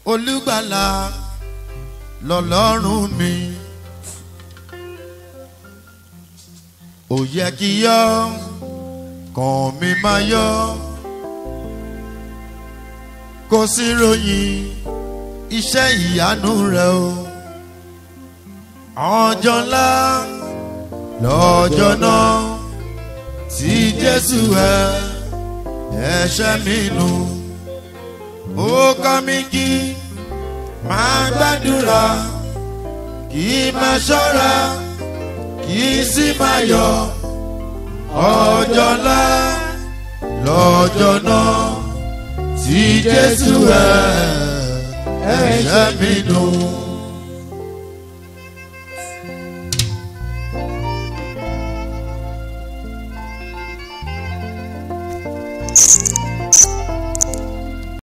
olùgbàlà lọ́lọ́run mi. ó yẹ kí yọ kàn mí máa yọ kò sí ròyìn iṣẹ́ ìyanu rẹ o ọjọ́ ńlá lọ́jọ́ náà tí jésù ẹ ẹ̀ṣẹ̀ mi nù ó kọ́ mi kí máa gbàdúrà kí máa ṣọ́ra kì í sì máa yọ ọjọ́ ńlá lọ́jọ́ náà tí jésù ẹ̀ ẹ̀ṣẹ̀ mi nù.